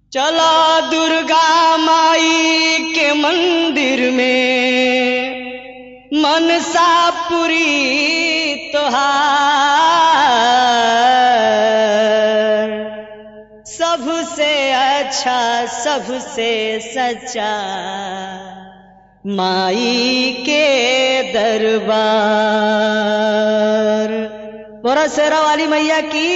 चला दुर्गा माई के मंदिर में मनसा पुरी तोहार सबसे अच्छा सबसे सच्चा माई के दरबार बोरा शेरा वाली मैया की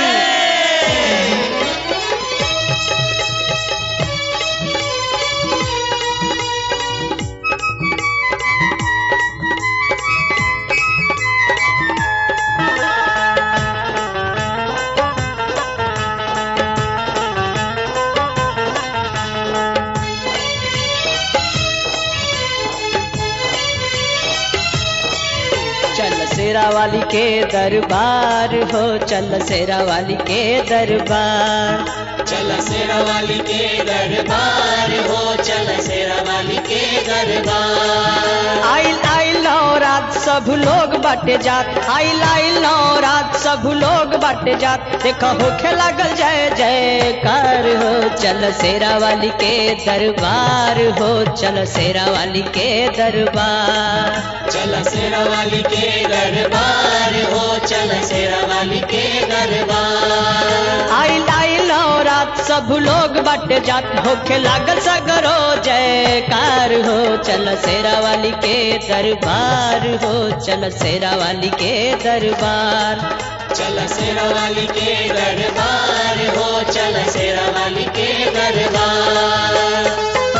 चल शेरा वाली के दरबार हो चल शेरा वाली के दरबार चल शेरा वाली के दरबार हो चल शेरा वाली के दरबार आइल आइल नौरात सब लोग बाटे जात आइल आइल नौरात सब लोग बाटे जात देखो होखे लागल जय जयकार हो चल शेरा वाली के दरबार हो चल शेरा वाली के दरबार चल शेरा वाली के दरबार हो चल शेरा वाली के दरबार आइल आइल नौरात सब लोग बाटे जात होखे लागल सगरो जयकार हो चल शेरा वाली के दरबार हो चल शेरा वाली के दरबार चल शेरा वाली के दरबार हो चल शेरा वाली के दरबार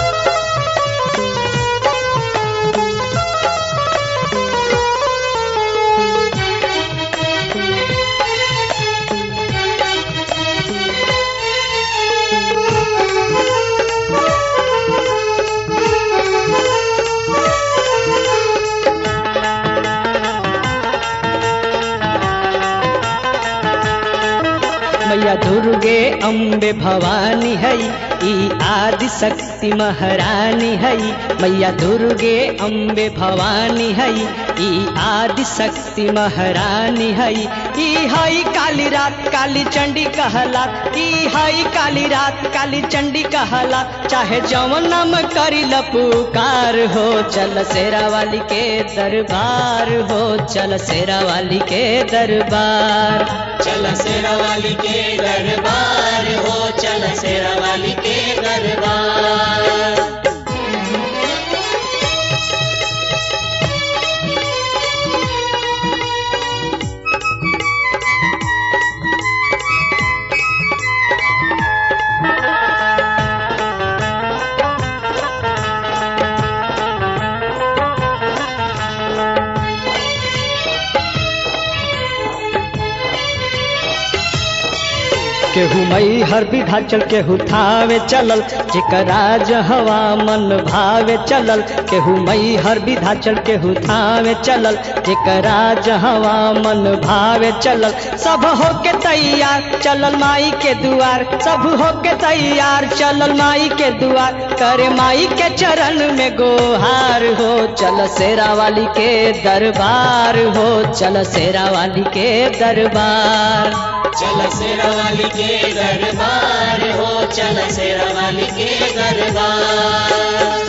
मैया दुर्गे अम्बे भवानी है ई आदि शक्ति महारानी है मैया दुर्गे अम्बे भवानी है ई आदि शक्ति महारानी है ई हई काली रात काली चंडी कहला ई हई काली रात काली चंडी कहला चाहे जवन नाम करी लपुकार हो चल शेरा वाली के दरबार हो चल शेरा वाली के दरबार चल शेरा वाली के दरबार हो चल शेरा वाली के दरबार केहू मई हर विधा चल केहू थावे चलल जेकर राज हवा मन भावे चलल केहू मई हर विधा चल केहू थावे चलल जेकर राज हवा मन भावे चलल सब होके तैयार चलल माई के दुआर सब होके तैयार चलल माई के दुआर करे माई के चरण में गोहार हो चल शेरा वाली के दरबार हो चल शेरा वाली के दरबार चल शेरा वाली के दरबार हो चल शेरा वाली के दरबार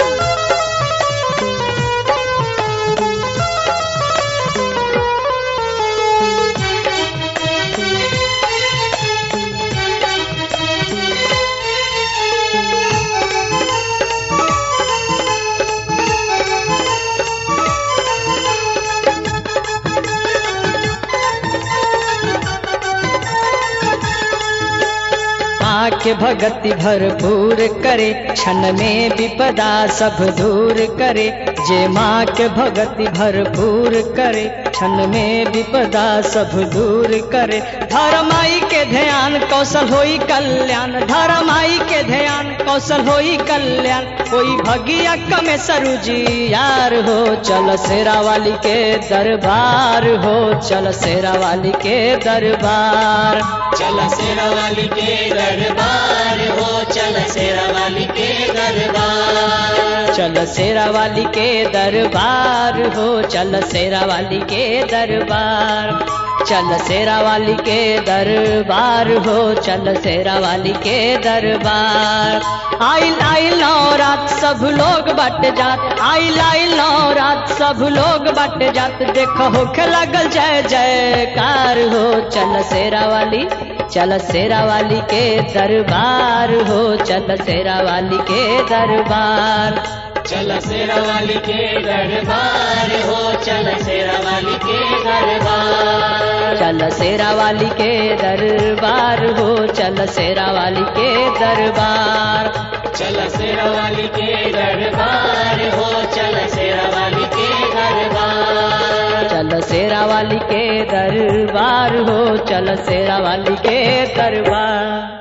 माँ के भगति भरपूर करे क्षण में विपदा सब दूर करे जे माँ के भगति भरपूर करे क्षण में विपदा सब दूर करे धर्माई के ध्यान कौशल होई कल्याण धर्माई के ध्यान कौशल होई कल्याण कोई भगिया कमे सरुजी यार हो चल शेरा वाली के दरबार हो चल शेरा वाली के दरबार चल शेरा वाली के दरबार हो चल शेरा वाली के दरबार चल शेरा वाली के दरबार हो चल शेरा वाली के दरबार चल शेरा वाली के दरबार हो चल शेरा वाली के दरबार आइल आइल रात सब लोग बट जात आइल आइल रात सब लोग बट जात देखो होखे लगल जय जयकार हो चल शेरा वाली चल शेरा वाली के दरबार हो चल शेरा वाली के दरबार चल शेरा वाली के दरबार हो चल शेरा वाली के दरबार चल शेरा वाली के दरबार हो चल शेरा वाली के दरबार चल शेरा वाली के दरबार हो चल शेरा वाली के दरबार चल शेरा वाली के दरबार हो चल शेरा वाली के दरबार